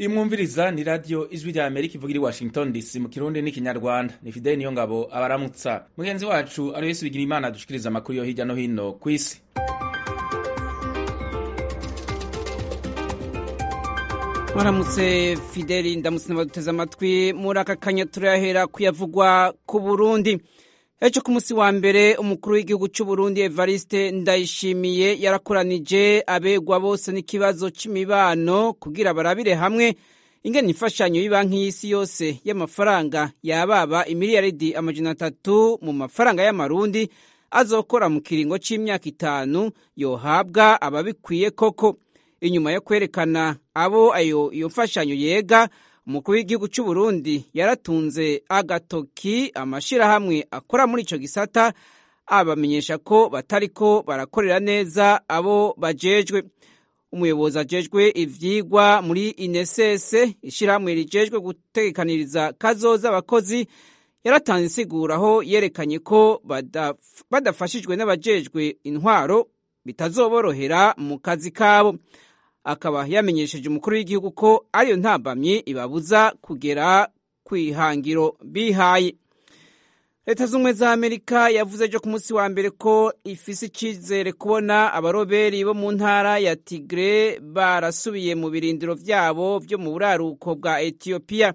iyi mwumviriza ni radiyo ijwi rya amerika ivuga iri washington dc mu kirundi n'ikinyarwanda ni fideli niyo ngabo abaramutsa mugenzi wacu ari wese bigira imana dushikiriza amakuru yo hirya no hino ku isi mwaramutse fideli ndamutse n'abaduteze amatwi muri aka kanya turahera kuyavugwa ku burundi ejo ku munsi wa mbere umukuru w'igihugu cy'u Burundi Evariste Ndayishimiye yarakoranije abegwa bose n'ikibazo c'imibano kugira barabire hamwe ingene imfashanyo y'banki y'isi yose y'amafaranga yababa imiliyaridi amajana atatu mu mafaranga y'amarundi azokora mu kiringo c'imyaka itanu yohabwa ababikwiye koko inyuma yo kwerekana abo ayo iyo mfashanyo yega umukuru w'igihugu cy'u Burundi yaratunze agatoki amashirahamwe akora muri ico gisata abamenyesha ko batariko barakorera neza abo bajejwe umuyobozi ajejwe ivyigwa muri INSS ishirahamwe rijejwe gutegekaniriza kazoza abakozi yaratanze insiguro aho yerekanye ko badaf, badafashijwe n'abajejwe intwaro bitazoborohera mu kazi kabo akaba yamenyesheje umukuru w'igihugu ko ariyo ntambamyi ibabuza kugera ku ihangiro bihaye leta z'ubumwe za amerika yavuze ejo ku munsi wa mbere ko ifise icyizere kubona abaroberi bo mu ntara ya tigre barasubiye mu birindiro vyabo vyo mu buraruko bwa etiyopiya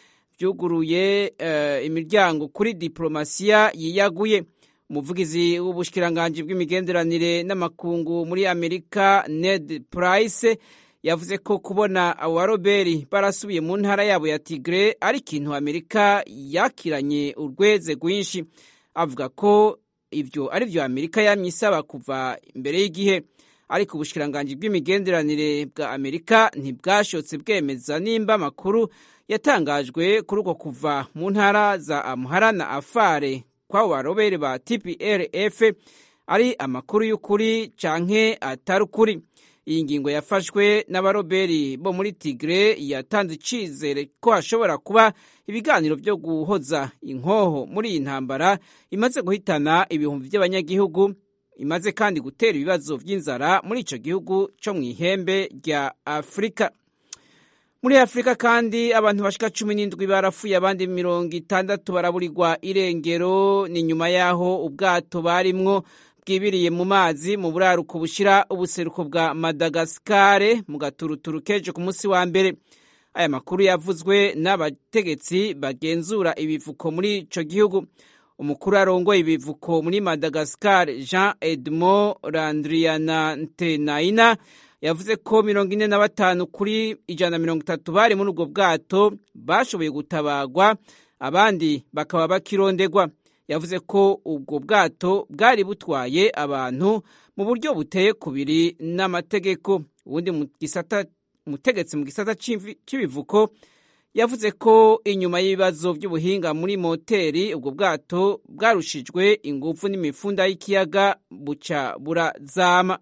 vyuguruye uh, imiryango kuri diplomasiya yiyaguye umuvugizi w'ubushikiranganji bw'imigenderanire n'amakungu muri amerika ned price yavuze ko kubona abo baroberi barasubiye mu ntara yabo ya tigre ari ikintu amerika yakiranye urweze rwinshi avuga ko ivyo ari vyo amerika yamye isaba kuva imbere y'igihe ariko ubushikiranganji bw'imigenderanire bwa amerika ntibwashotse bwemeza nimba amakuru yatangajwe kuri uko kuva mu ntara za amhara na afare kw'abo barobere ba tplf ari amakuru y'ukuri canke atari ukuri iyi ngingo yafashwe n'abaroberi bo muri tigre yatanze icizere ko hashobora kuba ibiganiro vyo guhoza inkoho muri iyi ntambara imaze guhitana ibihumbi vy'abanyagihugu imaze kandi gutera ibibazo vy'inzara muri ico gihugu co mw'ihembe rya afurika muri afurika kandi abantu bashika cumi n'indwi barapfuye abandi mirongo itandatu baraburirwa irengero ni nyuma y'aho ubwato barimwo bwibiriye mu mazi mu buraruko bushira ubuseruko bwa madagasikare mu gaturuturu kejo ku munsi wa mbere aya makuru yavuzwe n'abategetsi bagenzura ibivuko muri ico gihugu umukuru arongoye ibivuko muri madagasikare jean edmond landrianantenaina yavuze ko mirongo ine na batanu kuri ijana na mirongo itatu bari muri ubwo bwato bashoboye gutabagwa abandi bakaba bakirondegwa yavuze ko ubwo bwato bwari butwaye abantu mu buryo buteye kubiri n'amategeko ubundi umutegetsi mu gisata cy'ibivuko yavuze ko inyuma y'ibibazo by'ubuhinga muri moteri ubwo bwato bwarushijwe ingufu n'imifunda y'ikiyaga buca burazama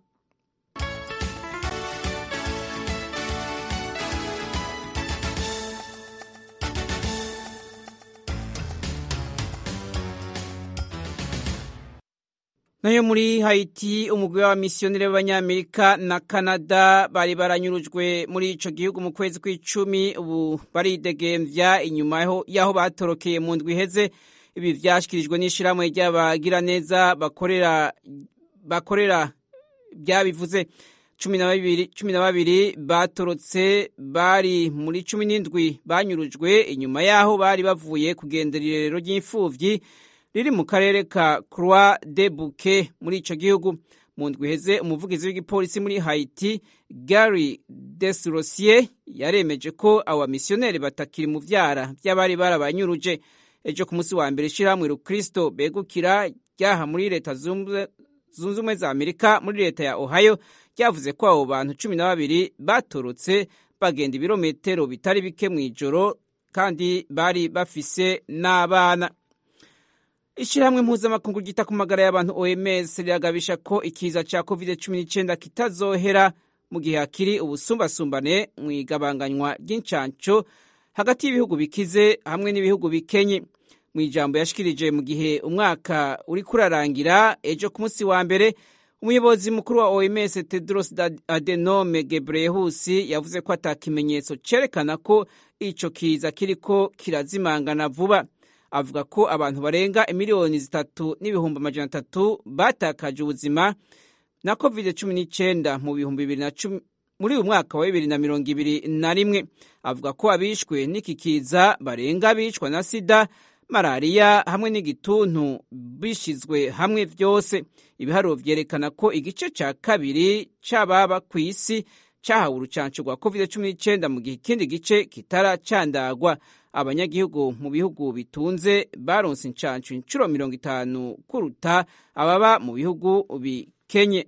nayo muri Haiti umugwi w'abamisiyoneri b'abanyamerika na Canada bari baranyurujwe muri ico gihugu mu kwezi kw'icumi ubu baridegemvya inyuma y'aho batorokeye mu ndwi iheze ibi vyashikirijwe n'ishirahamwe ry'abagiraneza bakorera bakorera byabivuze cumi na babiri cumi na babiri batorotse bari muri cumi n'indwi banyurujwe inyuma y'aho bari bavuye kugendera irerero ry'imfuvyi riri mu karere ka Croix de Bouquet muri ico gihugu mu ndwi iheze umuvugizi w'igipolisi muri Haiti Gary Desrosier yaremeje ko abo bamisiyoneri batakiri mu vyara vy'abari barabanyuruje ejo ku munsi wa mbere ishirahamwe Rukristo begukira ryaha muri leta zunze ubumwe za Amerika muri leta ya Ohio ryavuze ko abo bantu cumi na babiri batorotse bagenda ibirometero bitari bike mw'ijoro kandi bari bafise n'abana ishirahamwe mpuzamakungu ryita ku magara y'abantu OMS riragabisha ko ikiza ca COVID-19 kitazohera mu gihe hakiri ubusumbasumbane mu igabanganywa ry'incanco hagati y'ibihugu bikize hamwe n'ibihugu bikenye mu ijambo yashikirije mu gihe umwaka uri kurarangira ejo ku munsi wa mbere umuyobozi mukuru wa oms tedros adenome gebreyesus yavuze ko ata kimenyetso cerekana ko ico kiza kiriko kirazimangana vuba avuga ko abantu barenga imiliyoni zitatu n'ibihumbi amajana atatu batakaje ubuzima na covid cumi n'icyenda mu bihumbi bibiri na cumi muri uyu mwaka wa bibiri na mirongo ibiri na rimwe avuga ko abishwe n'iki kiza barenga abicwa na sida malariya hamwe n'igituntu bishyizwe hamwe byose ibiharuro byerekana ko igice cya kabiri cy'ababa ku isi cyahawe urucanco rwa covid cumi n'icyenda mu gihe ikindi gice kitaracandagwa abanyagihugu mu bihugu bitunze baronse incanco inshuro mirongo itanu kuruta ababa mu bihugu bikenye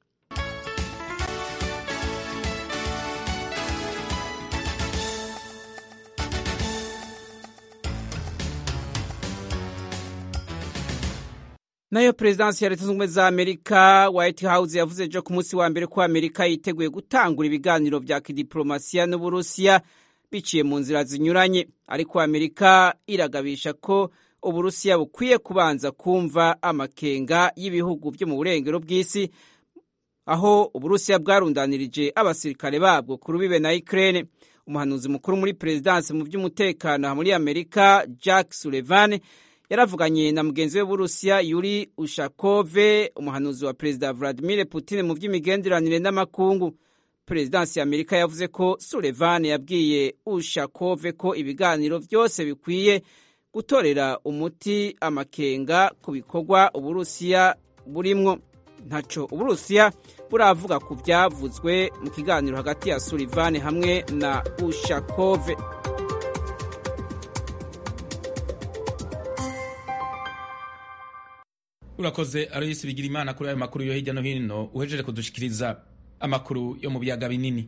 nayo perezidansi ya leta zunze ubumwe za amerika white house yavuze ejo ku munsi wa mbere ko amerika yiteguye gutangura ibiganiro vya kidiplomasiya n'uburusiya biciye mu nzira zinyuranye ariko amerika iragabisha ko uburusiya bukwiye kubanza kumva amakenga y'ibihugu vyo mu burengero bw'isi aho uburusiya bwarundanirije abasirikare babwo ku rubibe na ukraine umuhanuzi mukuru muri perezidansi mu vy'umutekano muri amerika jack sullivan yaravuganye na mugenzi we w'uburusiya yuri ushakove umuhanuzi wa perezida vladimir putin mu by'imigenderanire n'amakungu perezidansi ya amerika yavuze ko sullivan yabwiye ushakove ko ibiganiro byose bikwiye gutorera umuti amakenga ku bikorwa uburusiya burimwo ntaco uburusiya buravuga ku byavuzwe mu kiganiro hagati ya sullivan hamwe na ushakove urakoze aroyisi bigira imana kuri ayo makuru yo hirya no hino uhejeje kudushikiriza amakuru yo mu biyaga binini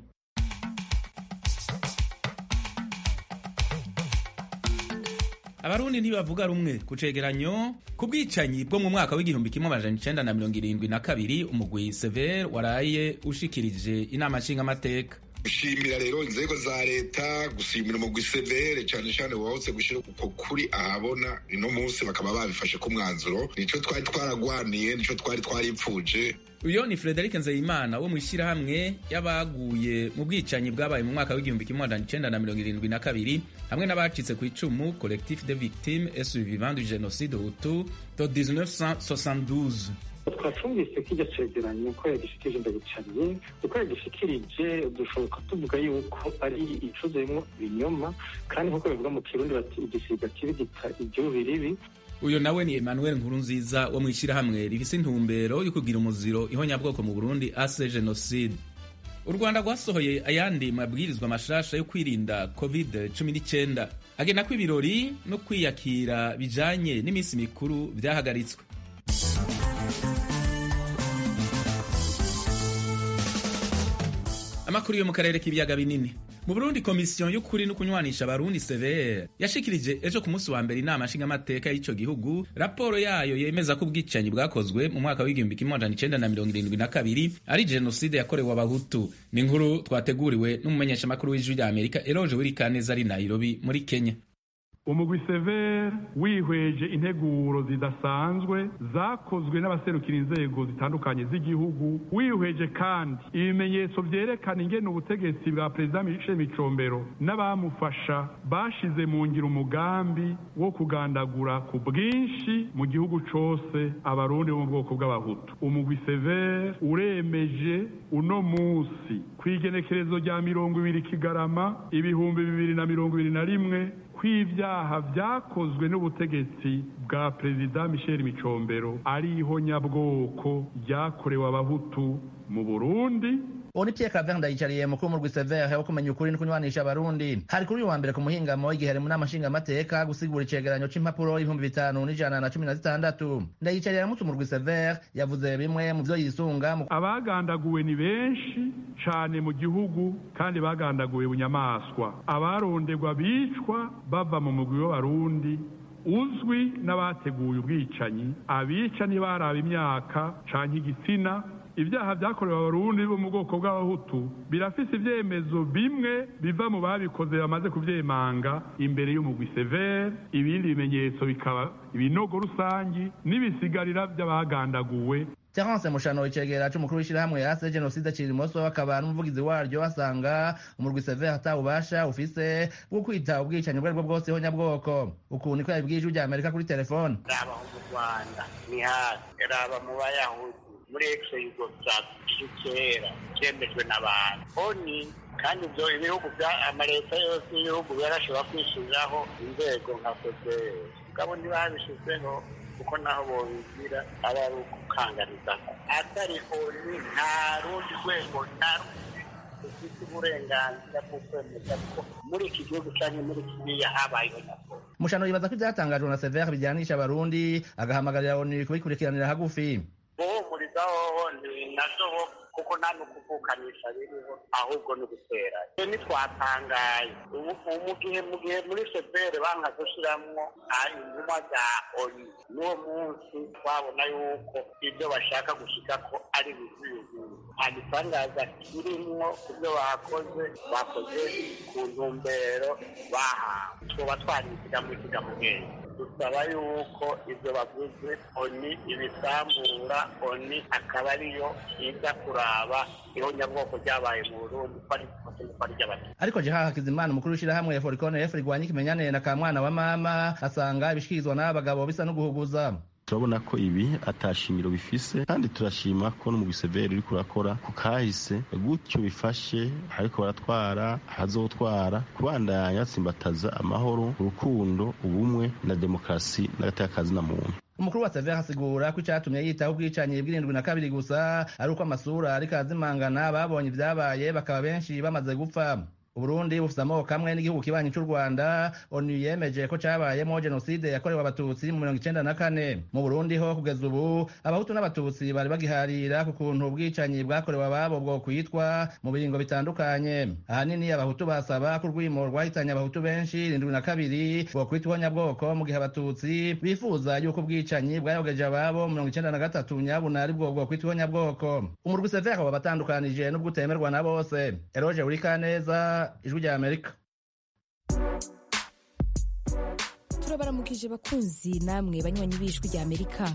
abarundi ntibavuga rumwe ku cegeranyo ku bwicanyi bwo mu mwaka w'igihumbi kimwe amajana icenda na mirongo irindwi na kabiri umugwi sever waraye ushikirije inama nshingamateka gushimira rero inzego za leta gushimira umugwi severe cyane cyane wahotse gushyira uko kuri ahabona ino munsi bakaba babifashe ku mwanzuro nico twari twaragwaniye nico twari twaripfuje uyo ni Frederic Nzeyimana wo mu ishyirahamwe y'abaguye mu bwicanyi bwabaye mu mwaka w'igihumbi kimwe magana icenda na mirongo irindwi na kabiri hamwe n'abacitse ku icumu collectif de victimes et survivants du génocide hutu de 1972 twacumvise ko iryo cegeranyo ko yagishikirije ndabicariye uko yagishikirije dushoboka tuvuga yuko ari icuzuyemo ibinyoma kandi nk'uko bivuga mu kirundi bati igisiga kibi gita ibyubi ribi uyo nawe ni Emmanuel Nkurunziza wo mu ishyirahamwe rifise intumbero yo kugira umuziro ihonyabwoko mu Burundi ase genocide u Rwanda rwasohoye ayandi mabwirizwa mashasha yo kwirinda covid 19 agena ko ibirori no kwiyakira bijanye n'iminsi mikuru vyahagaritswe amakuru yo mu karere k'ibiyaga binini mu burundi komisiyo y'ukuri no kunywanisha abarundi severe yashikirije ejo ku munsi wa mbere inama nshingamateka y'ico gihugu raporo yayo yemeza ko ubwicanyi bwakozwe mu mwaka w'igihumbi kimwe amajana icenda na mirongo irindwi na kabiri ari jenoside yakorewe abahutu ni inkuru twateguriwe n'umumenyeshamakuru w'ijwi rya amerika eroje wirikaneza ari nairobi muri kenya umugwi severe wihweje integuro zidasanzwe zakozwe n'abaserukira inzego zitandukanye z'igihugu wihweje kandi ibimenyetso vyerekana ingene ubutegetsi bwa perezida michel micombero n'abamufasha bashize mu ngiro umugambi wo kugandagura ku bwinshi mu gihugu cose abarundi bo mu bwoko bw'abahutu umugwi severe uremeje uno musi kw'igenekerezo rya mirongo ibiri kigarama ibihumbi bibiri na mirongo ibiri na rimwe kw'ivyaha vyakozwe n'ubutegetsi bwa perezida michel micombero ari ihonyabwoko ryakorewe abahutu mu burundi uwo ni Pierre Claver Ndayicariye mukuru mu Rwisevere wo kumenya ukuri no kunywanisha abarundi hari kuri uyu wa mbere ku muhingamo igihe mu nama nshingamateka gusigura icegeranyo c'impapuro y'ibihumbi bitanu n'ijana na cumi na zitandatu Ndayicariye aramutse mu Rwisevere yavuze bimwe mu vyo yisunga abagandaguwe ni benshi cane mu gihugu kandi bagandaguwe bunyamaswa abarondegwa bicwa bava mu mugwi w'abarundi uzwi n'abateguye ubwicanyi abica ntibaraba imyaka canke igitsina ibyaha byakorewe abarundi bo mu bwoko bw'abahutu birafise ivyemezo bimwe biva mu babikoze bamaze kuvyemanga imbere y'umugwi severe ibindi bimenyetso bikaba ibinogo rusangi n'ibisigarira vy'abagandaguwe terence mushano icegera c'umukuru w'ishirahamwe yase jenoside kirimoso akaba n'umuvugizi waryo asanga umurwi severe atawubasha ufise bwo kwita ubwicanyi ubwo aribwo bwose honyabwoko uku niko yabibwiye ijwi rya amerika kuri telefone raba mu rwanda ni hasi raba mu bayahudi muri exe yugoslavia kera cyemejwe n'abantu oni kandi ibyo ibihugu bya amaleta yose y'ibihugu yarashobora kwishyiriraho inzego nka fpr mugabo ntibabishyizeho kuko naho bobigira aba ari ukukanganiza atari oni nta rundi rwego nta rundi rufite uburenganzira bwo kwemeza ko muri iki gihugu cyangwa muri kiriya habayeho nabwo mushano yibaza ko ivyatangajwe na severe bijyanisha abarundi agahamagarira onu kubikurikiranira hagufi guhumuriza hoho ni navyo bo kuko nta n'ukuvukanisha biriho ahubwo ni ugutera ntitwatangaye mu gihe mu gihe muri sebere banka gushiramwo intumwa za oni n'uwo munsi twabona yuko ibyo bashaka gushika ko ari bizuyuzuye nta gitangaza kirimwo ku byo bakoze bakoze ku ntumbero bahawe twoba twanisiga mu ikigamugenge dusaba yuko ibyo bavuze oni ibisambura oni akaba ariyo iza kuraba ihonyabwoko ryabaye mu burundi ko ari ko ari ry'abatutsi ariko jeha hakizimana umukuru w'ishirahamwe forikone f rigwanya ikimenyane na kamwana wa mama asanga ibishikirizwa n'aba bagabo bisa no guhuguza turabona ko ibi atashingiro bifise kandi turashima ko no mu giseveri uriko urakora ku kahise gutyo bifashe ariko baratwara hazotwara kubandanya tsimbataza amahoro urukundo ubumwe na demokarasi n'agateka na muntu umukuru wa severe asigura ko icatumye yitaho ubwicanyi bw'irindwi na kabiri gusa ari uko amasura ariko azimangana babonye ivyabaye bakaba benshi bamaze gupfa uburundi bufise amoko amwe n'igihugu kibanyi c'u rwanda onu yemeje ko cabayemo jenoside yakorewe abatutsi mu mirongo icenda na kane mu burundi ho kugeza ubu abahutu n'abatutsi bari bagiharira ku kuntu ubwicanyi bwakorewe ababo bwo kwitwa mu biringo bitandukanye ahanini abahutu basaba ko urwimo rwahitanye abahutu benshi irindwi na kabiri bwo kwitwa ihonyabwoko mu gihe abatutsi bifuza yuko ubwicanyi bwayogeje ababo mirongo icenda na gatatu nyabuna ari bwo bwo kwitwa ihonyabwoko umurwi severe wabatandukanije n'ubwo utemerwa na bose eroje urikaneza ijwi rya amerika turabaramukije bakunzi namwe banywanyi b'ijwi rya amerika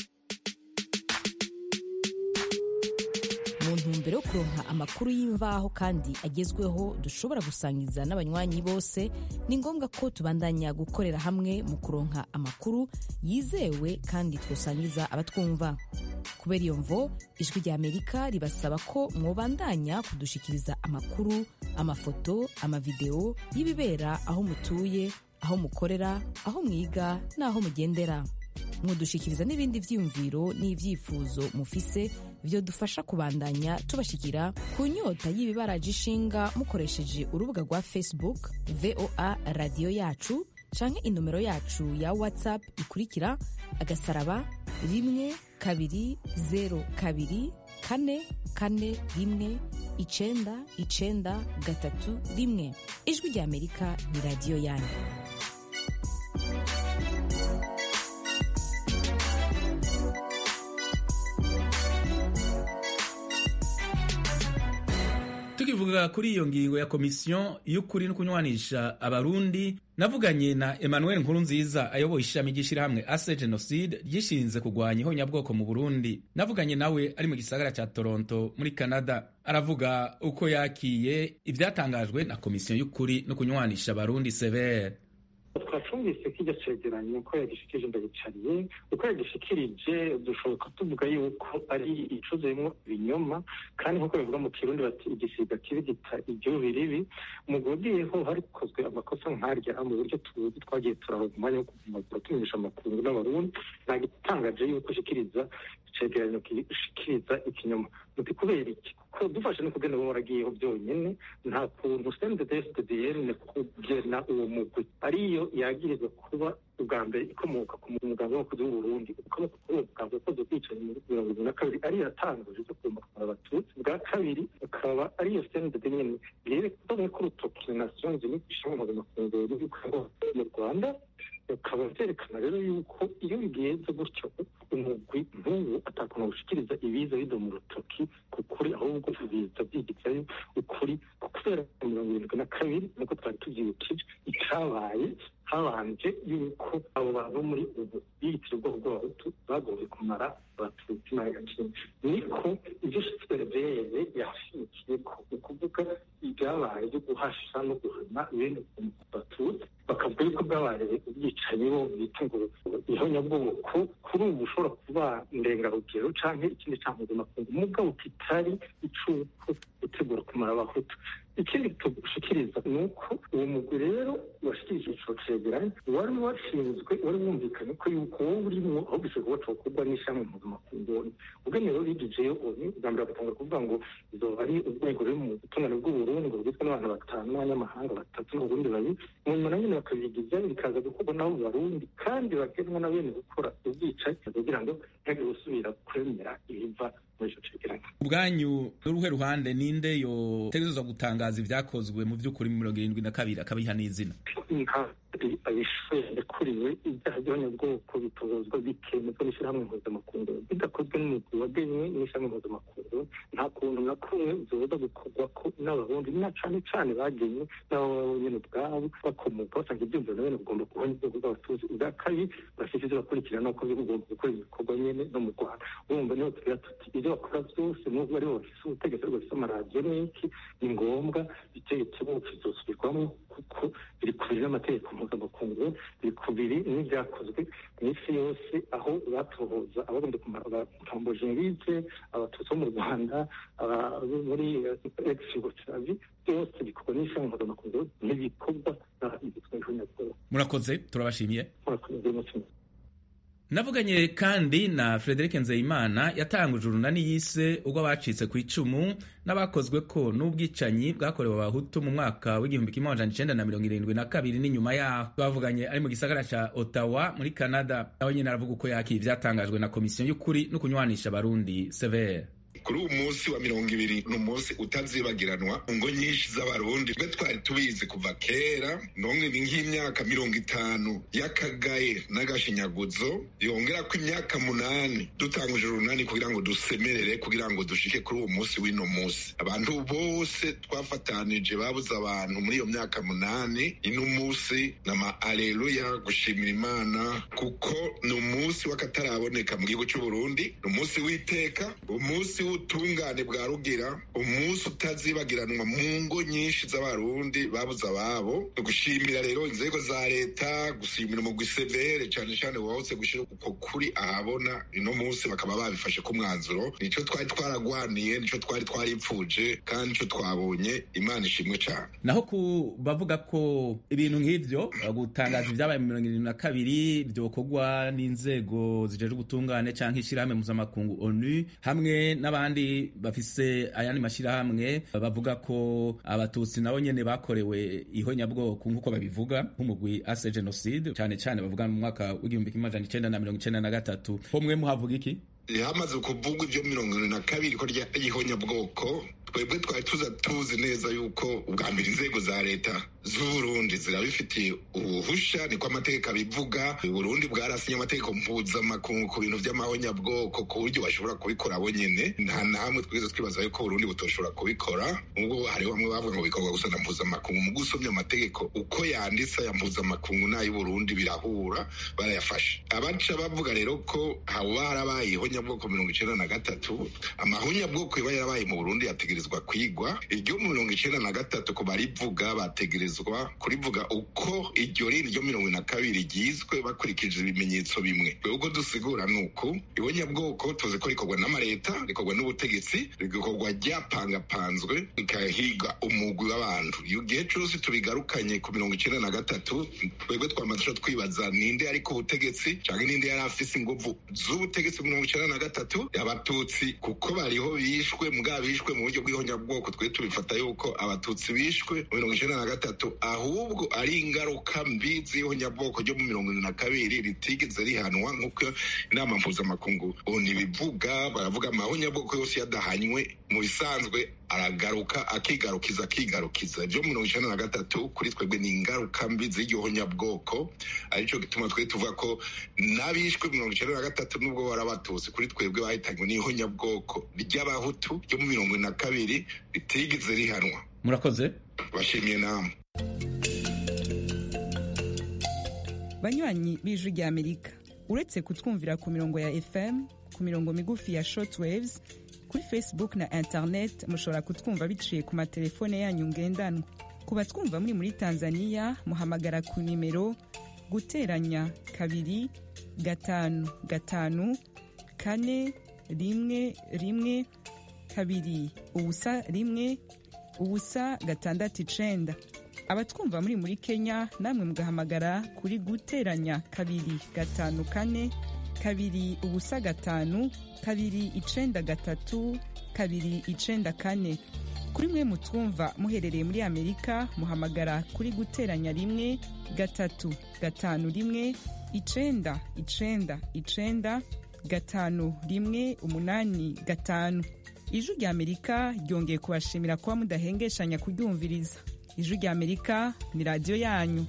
mu ntumbero yo kuronka amakuru y'imvaho kandi agezweho dushobora gusangiza n'abanywanyi bose ni ngombwa ko tubandanya gukorera hamwe mu kuronka amakuru yizewe kandi twosangiza abatwumva kubera iyo mvo ijwi rya amerika ribasaba ko mwobandanya kudushikiriza amakuru amafoto amavideo y'ibibera aho mutuye aho mukorera aho mwiga n'aho mugendera mwodushikiriza n'ibindi vyiyumviro n'ivyifuzo mufise vyodufasha kubandanya tubashikira ku nyota y'ibibaraje ishinga mukoresheje urubuga rwa facebook voa radiyo yacu canke inomero yacu ya whatsapp ikurikira agasaraba rimwe kabiri zero kabiri kane kane rimwe icenda icenda gatatu rimwe ijwi rya amerika ni radiyo yanyu tukivuga kuri iyo ngingo ya komisiyo y'ukuri no kunywanisha abarundi navuganye na emmanuel nkurunziza ayoboye ishami ry'ishyirahamwe ase jenoside ryishinze kurwanya ihonyabwoko mu burundi navuganye nawe ari mu gisagara cya toronto muri canada aravuga uko yakiye ibyatangajwe na komisiyo y'ukuri no kunywanisha abarundi severe twacumvise ko iryo cegeranyo ko yagishikirije ndabicariye uko yagishikirije dushoboka tuvuga yuko ari icuzuyemo ibinyoma kandi nk'uko bivuga mu kirundi bati igisiga kibi gita igihubi ribi mu gugiyeho harikozwe amakosa nk'arya mu buryo tuzi twagiye turaronka umwanya wo kumagura tumenyesha amakuru n'abarundi ntabwo itangaje yuko ishikiriza icegeranyo gishikiriza ikinyoma muti kubera iki kuko dufashe no kugenda uba waragiyeho byonyine nta kuntu sendedefdn kugena uwo mugwi ariyo yagirizwa kuba ubwa mbere ikomoka ku muganga w'abakozi w'uburundi ukomoka kuri uwo muganga wakoze ubwicanyi muri mirongo irindwi na kabiri ariyo yatanguje zo kugomba kumara abatutsi bwa kabiri akaba ariyo sendede nyene yerekanye ko urutoki nations unies ishobora amafunguro y'uko mu rwanda bikaba byerekana rero yuko iyo bigenze gutyo umugwi nk'ubu atakuntu gushikiriza ibiza bido mu rutoki ku kuri ahubwo ibiza byigitsayo ukuri kubera mirongo irindwi na kabiri nkuko twari tubyibukije icyabaye habanje yuko abo bantu muri ubu biyitira ubwoko bw'abahutu bagoye kumara abatutsi imitima y'agaciro niko ibyo sitwerevere yashimikiye ko ni ukuvuga ibyabaye byo guhasha no guhana bene batutsi bakavuga yuko bwabaye ubwicanyi bo bita ngo ihonyabwoko kuri ubu ushobora kuba ndengarugero canke ikindi mpuzamakungu mugabo kitari icuko gutegura kumara abahutu ikindi tugushikiriza ni uko uwo mugwi rero washikirije ico cegeranyo wari washinzwe wari wumvikanye ko yuko wowe urimwo aho gikorwa cokorwa n'ishami mpuzamakungu ubwene rero bigijeyo oni bwa mbere bagatanga kuvuga ngo izoba ari urwego ruri mu butungane bw'uburundi ngo rugizwe n'abantu batanu n'abanyamahanga batatu n'uburundi babiri mu nyuma na nyine bakabigiza bikaza gukorwa n'abo barundi kandi bagenwa na bene gukora ubwicanyi kugira ngo ntihagire usubira kwemera ibiva muri ico cegeranyo ubwanyu n'uruhe ruhande ninde yotegerezwa gutangaza ibyakozwe mu by'ukuri mu mirongo irindwi na kabiri akabiha n'izina abishoye yakuriwe ibyaha by'abanyabwoko bitozwa bikemezwa n'ishyirahamwe mpuzamakungu bidakozwe n'umugwi wagenywe n'ishyirahamwe mpuzamakungu nta kuntu na kumwe zoza gukorwa ko n'abarundi na cane cane bagenywe n'abo nyene ubwabo bakomoka basanga ivyumviro na bene bugomba kuhonya ubwoko bw'abatutsi ubwa kabiri bafite ivyo bakurikirana ko bigomba gukora ibikorwa nyene no mu rwanda urumva niho tugira tuti ivyo bakora vyose nubwo aribo bafise ubutegetsi ariko bafise amaradiyo n'iki ni ngombwa itegetse bose bizosubirwamo kuko biri kubiri n'amategeko mpuzamakungu biri kubiri n'ibyakozwe mu isi yose aho batohoza abagomba kumara abatamboje ngize abatutsi bo mu rwanda muri ex yugoslavi byose bikorwa n'ishami mpuzamakungu n'ibikorwa n'ibitwa ihonyabwoba murakoze turabashimiye murakoze umutima navuganye kandi na Frederic Nzeyimana yatanguje urunani yise ubwo bacitse ku icumu n'abakozwe ko n'ubwicanyi bwakorewe abahutu mu mwaka w'igihumbi kimwe amajana icenda na mirongo irindwi na kabiri n'inyuma yaho bavuganye ari mu gisagara ca Ottawa muri Canada nawe nyene aravuga uko yakira ivyatangajwe na komisiyo y'ukuri no kunywanisha abarundi severe kuri uwo munsi wa mirongo ibiri ni umunsi utazibagiranwa ngo nyinshi z'abarundi twe twari tubizi kuva kera none ni nk'imyaka mirongo itanu y'akagaye n'agashinyaguzo yongera ko imyaka munani dutanguje urunani kugira ngo dusemerere kugira ngo dushike kuri uwo munsi w'ino munsi abantu bose twafatanije babuze abantu muri iyo myaka munani ino munsi nama aleluya gushimira imana kuko ni umunsi w'akataraboneka mu gihugu cy'uburundi ni umunsi w'iteka umunsi w'ubutungane bwa rugira umunsi utazibagiranwa mu ngo nyinshi z'abarundi babuze ababo gushimira rero inzego za leta gushimira umugwi severe cyane cyane wahose gushyira uko kuri ahabona ino munsi bakaba babifashe ku mwanzuro nico twari twaragwaniye nico twari twaripfuje kandi nico twabonye imana ishimwe cyane naho ku bavuga ko ibintu nk'ivyo gutangaza ibyabaye mu mirongo irindwi na kabiri byokorwa n'inzego zijejwe ubutungane canke ishirahamwe mpuzamakungu onu hamwe n'abandi bafise ayandi mashyirahamwe bavuga ko abatutsi nabo nyene bakorewe ihonyabwoko nk'uko babivuga nk'umugwi ase genocide cyane cyane bavuga mu mwaka w'igihumbi kimwe amajana icenda na mirongo icenda na gatatu ho mwe muhavuga iki hamaze kuvugwa ibyo mirongo irindwi na kabiri ko ry'ihonyabwoko twebwe twari tuza tuzi neza yuko ubwa mbere inzego za leta z'uburundi zirabifitiye ubuhusha niko amategeko abivuga uburundi bwarasinye amategeko mpuzamakungu ku bintu by'amahonyabwoko ku buryo bashobora kubikora bo nyene nta na hamwe twigeze twibaza yuko uburundi butoshobora kubikora ubwo hariho bamwe bavuga ngo bikorwa gusa na mpuzamakungu mu gusomya amategeko uko yanditse aya mpuzamakungu n'ay'uburundi birahura barayafashe abaca bavuga rero ko haba harabaye ihonyabwoko mirongo icenda na gatatu amahonyabwoko yaba yarabaye mu burundi yategerezwa kwigwa iryo mirongo icenda na gatatu ku barivuga bategerezwa kurivuga uko iryo riri ryo mirongo na kabiri ryizwe bakurikije ibimenyetso bimwe ubwo dusigura ni uku ihonyabwoko tuzi ko rikorwa n'amaleta rikorwa n'ubutegetsi rigakorwa ryapangapanzwe rikahiga umugwi w'abantu iyo gihe cose tubigarukanye ku mirongo icenda na gatatu twebwe twamaze twibaza ninde ari ku butegetsi canke ninde yari afise inguvu z'ubutegetsi mirongo icenda na gatatu abatutsi kuko bariho bishwe mugabo bishwe mu buryo bw'ihonyabwoko twe tubifata yuko abatutsi bishwe mu mirongo icenda na gatatu ahubwo ari ingaruka mbi z'ihonyabwoko ryo mu mirongo ine na kabiri ritigeze rihanwa nk'uko inama mpuzamakungu ntibivuga baravuga amahonyabwoko yose yadahanywe mu bisanzwe aragaruka akigarukiza akigarukiza ibyo mirongo icenda na gatatu kuri twebwe ni ingaruka mbi z'iryo honyabwoko arico gituma twe tuvuga ko n'abishwe mirongo icenda na gatatu nubwo bari abatutsi kuri twebwe bahitanywe n'ihonyabwoko ry'abahutu ryo mu mirongo ine na kabiri ritigeze rihanwa murakoze bashimiye namwe banywanyi b'ijwi ry'amerika uretse kutwumvira ku mirongo ya fm ku mirongo migufi ya shortwaves kuri facebook na internet mushobora kutwumva biciye ku matelefone yanyu ngendanwa ku batwumva muri muri tanzania muhamagara ku nimero guteranya kabiri gatanu gatanu kane rimwe rimwe kabiri ubusa rimwe ubusa gatandatu icenda abatwumva muri muri kenya namwe mugahamagara kuri guteranya kabiri gatanu kane kabiri ubusa gatanu kabiri icenda gatatu kabiri icenda kane kuri mwe mutwumva muherereye muri amerika muhamagara kuri guteranya rimwe gatatu gatanu rimwe icenda icenda icenda gatanu rimwe umunani gatanu ijwi rya amerika ryongeye kubashimira kuba mudahengeshanya kuryumviriza ijwi rya amerika ni radiyo yanyu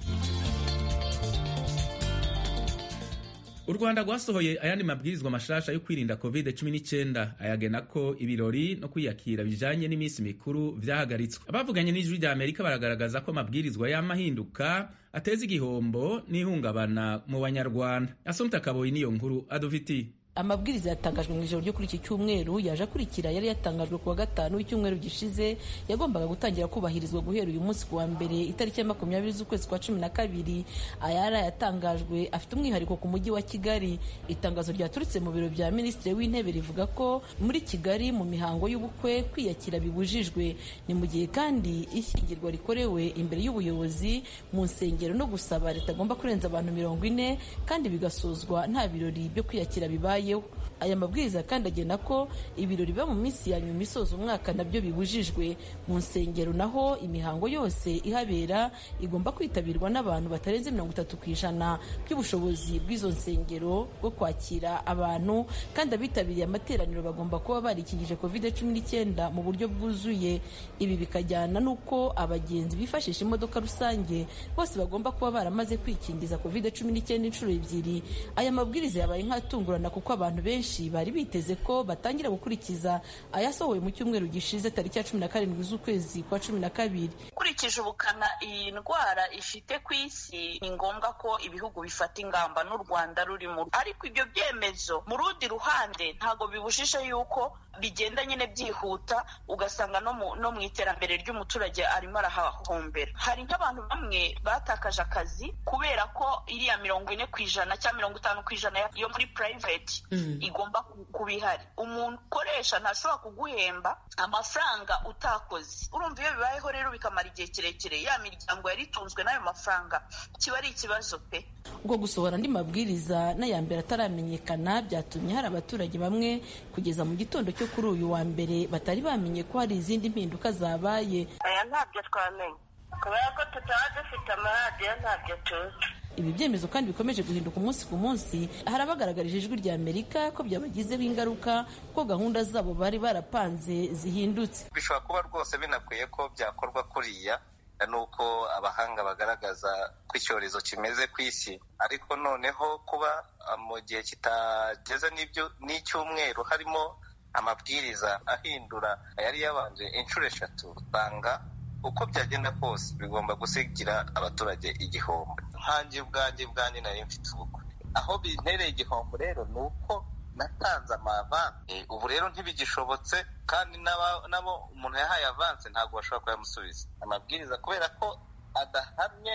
u rwanda rwasohoye ayandi mabwirizwa mashasha yo kwirinda covid 19 ayagena ko ibirori no kwiyakira bijanye n'iminsi mikuru vyahagaritswe abavuganye n'ijwi rya amerika baragaragaza ko amabwirizwa y'amahinduka ateza igihombo n'ihungabana mu banyarwanda asomta kaboyi niyo nkuru adufitiye amabwiriza yatangajwe mu ijoro ryo kuri iki cyumweru yaje akurikira yari yatangajwe ku wa gatanu w'icyumweru gishize yagombaga gutangira kubahirizwa guhera uyu munsi ku wa mbere itariki ya makumyabiri z'ukwezi kwa cumi na kabiri ayari yatangajwe afite umwihariko ku mujyi wa kigali itangazo ryaturutse mu biro bya minisitiri w'intebe rivuga ko muri kigali mu mihango y'ubukwe kwiyakira bibujijwe ni mu gihe kandi ishyingirwa rikorewe imbere y'ubuyobozi mu nsengero no gusaba ritagomba kurenza abantu mirongo ine kandi bigasozwa nta birori byo kwiyakira bibaye aya mabwiriza kandi agena ko ibirori biba mu minsi ya nyuma isoza umwaka nabyo bibujijwe mu nsengero naho imihango yose ihabera igomba kwitabirwa n'abantu batarenze mirongo itatu ku ijana by'ubushobozi bw'izo nsengero bwo kwakira abantu kandi abitabiriye amateraniro bagomba kuba barikingije covid cumi n'icyenda mu buryo bwuzuye ibi bikajyana n'uko abagenzi bifashisha imodoka rusange bose bagomba kuba baramaze kwikingiza covid cumi n'icyenda inshuro ebyiri aya mabwiriza yabaye nk'atungurana kuko abantu benshi bari biteze ko batangira gukurikiza ayasohowe mu cyumweru gishize tariki ya cumi na karindwi z'ukwezi kwa cumi na kabiri ukurikije ubukana iyi ndwara ifite ku isi ni ngombwa ko ibihugu bifata ingamba n'u rwanda rurimo ariko ibyo byemezo mu rundi ruhande ntabwo bibujije yuko bigenda nyine byihuta ugasanga no mu no mu iterambere ry'umuturage arimo arahahombera hari nk'abantu bamwe batakaje akazi kubera ko iriya mirongo ine ku ijana cyangwa mirongo itanu ku ijana yo muri private igomba kuba ihari umuntu ukoresha ntashobora kuguhemba amafaranga utakoze urumva iyo bibayeho rero bikamara igihe kirekire ya miryango yari itunzwe n'ayo mafaranga kiba ari ikibazo pe ubwo gusohora andi mabwiriza n'aya mbere ataramenyekana byatumye hari abaturage bamwe kugeza mu gitondo cyo kuri uyu wa mbere batari bamenye ko hari izindi mpinduka zabaye aya ntabyo twamenye kubera ko tutaba dufite amaradiyo ntabyo tuzi ibi byemezo kandi bikomeje guhinduka umunsi ku munsi hari abagaragarije ijwi rya amerika ko byabagizeho ingaruka ko gahunda zabo bari barapanze zihindutse bishobora kuba rwose binakwiye ko byakorwa kuriya nuko abahanga bagaragaza ko icyorezo kimeze ku isi ariko noneho kuba mu gihe kitageze n'icyumweru harimo amabwiriza ahindura yari yabanje inshuro eshatu usanga uko byagenda kose bigomba gusigira abaturage igihombo nkange ubwanjye bwanjye nari mfite ubukwe aho bintereye igihombo rero ni uko natanze amavanse ubu rero ntibigishobotse kandi nabo umuntu yahaye avanse ntabwo bashobora kuyamusubiza amabwiriza kubera ko adahamye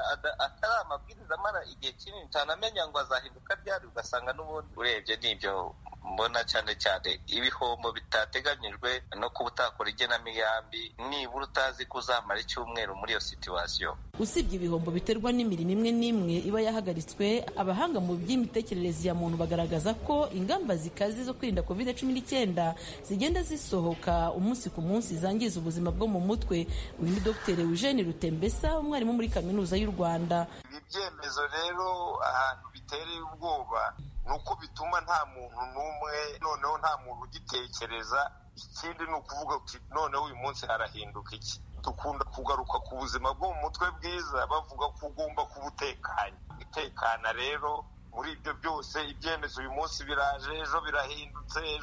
atari amabwiriza amara igihe kinini utanamenya ngo azahinduka ryari ugasanga n'ubundi urebye n'ibyo mbona cyane cyane ibihombo bitateganyijwe no kuba utakora igenamigambi nibura utazi ko uzamara icyumweru muri iyo situwasiyo usibye ibihombo biterwa n'imirimo imwe n'imwe iba yahagaritswe abahanga mu by'imitekerereze ya muntu bagaragaza ko ingamba zikaze zo kwirinda covid cumi n'icyenda zigenda zisohoka umunsi ku munsi zangiza ubuzima bwo mu mutwe uyu ni dr eugene rutembesa umwarimu muri kaminuza y'u rwanda ibi byemezo rero ahantu bitereye ubwoba ni uko bituma nta muntu n'umwe noneho nta muntu ugitekereza ikindi ni ukuvuga uti noneho uyu munsi harahinduka iki dukunda kugaruka ku buzima bwo mu mutwe bwiza bavuga ko ugomba kuba utekanye gutekana rero muri ibyo byose ibyemezo uyu munsi biraje ejo birahindutse ejo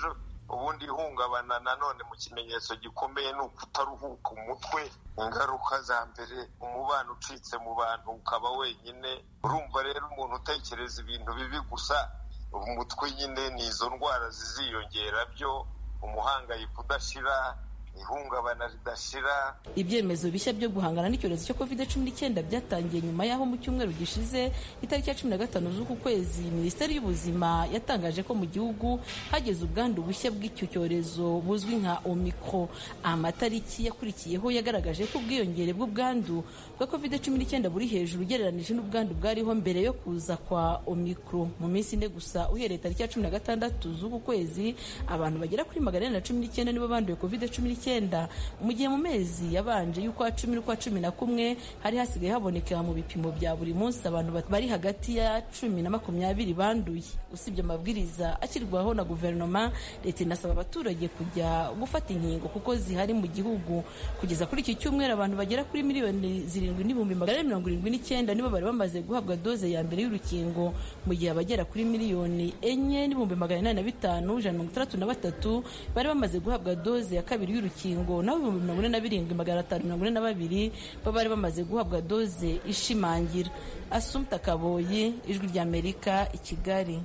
ubundi ihungabana nanone mu kimenyetso gikomeye ni ukutaruhuka umutwe ingaruka za mbere umubano ucitse mu bantu ukaba wenyine urumva rero umuntu utekereza ibintu bibi gusa umutwe nyine ni izo ndwara ziziyongera byo umuhangayiko udashira ihungabana ridashira ibyemezo bishya byo guhangana n'icyorezo cyo covid cumi n'icyenda byatangiye nyuma y'aho mu cyumweru gishize itariki ya cumi na gatanu z'uku kwezi minisiteri y'ubuzima yatangaje ko mu gihugu hageze ubwandu bushya bw'icyo cyorezo buzwi nka omicro amatariki yakurikiyeho yagaragaje ko ubwiyongere bw'ubwandu bwa covid cumi n'icyenda buri hejuru ugereranije n'ubwandu bwariho mbere yo kuza kwa omicro mu minsi ine gusa uhereye tariki ya cumi na gatandatu z'uku kwezi abantu bagera kuri magana ane na cumi n'icyenda nibo banduye covid cumi n'icyenda mu gihe mu mezi yabanje y'ukwa cumi n'ukwa cumi na kumwe hari hasigaye haboneka mu bipimo bya buri munsi abantu bari hagati ya cumi na makumyabiri banduye usibye amabwiriza ashyirwaho na guverinoma leta inasaba abaturage kujya gufata inkingo kuko zihari mu gihugu kugeza kuri iki cyumweru abantu bagera kuri miliyoni zirindwi n'ibihumbi magana ane mirongo irindwi n'icyenda nibo bari bamaze guhabwa doze ya mbere y'urukingo mu gihe abagera kuri miliyoni enye n'ibihumbi magana inani na bitanu ijana na mirongo itandatu na batatu bari bamaze guhabwa doze ya kabiri y'urukingo naho ibihumbi mirongo ine na birindwi magana atanu mirongo ine na babiri bo bari bamaze guhabwa doze ishimangira asumta kaboyi ijwi ry'amerika i kigali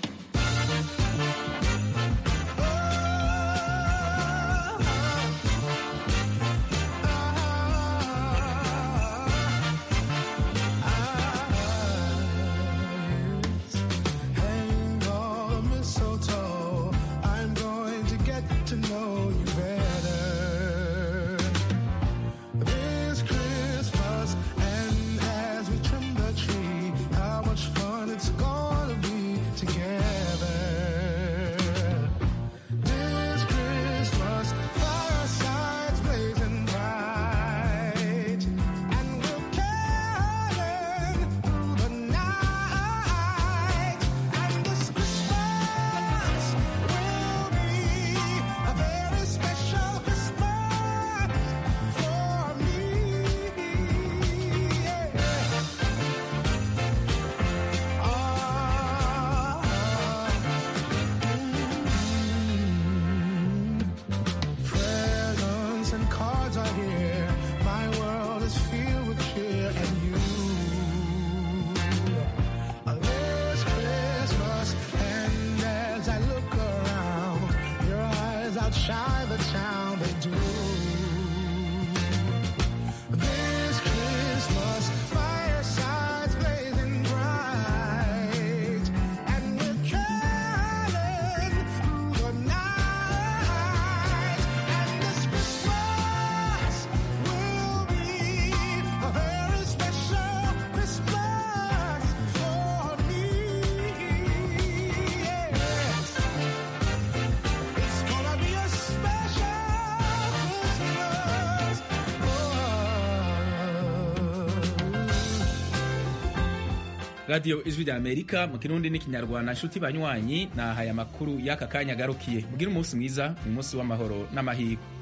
radiyo ijwi rya amerika mu kirundi n'ikinyarwanda nshuti banywanyi nahaye amakuru y'aka kanya agarukiye mugire umunsi mwiza umunsi w'amahoro n'amahirwe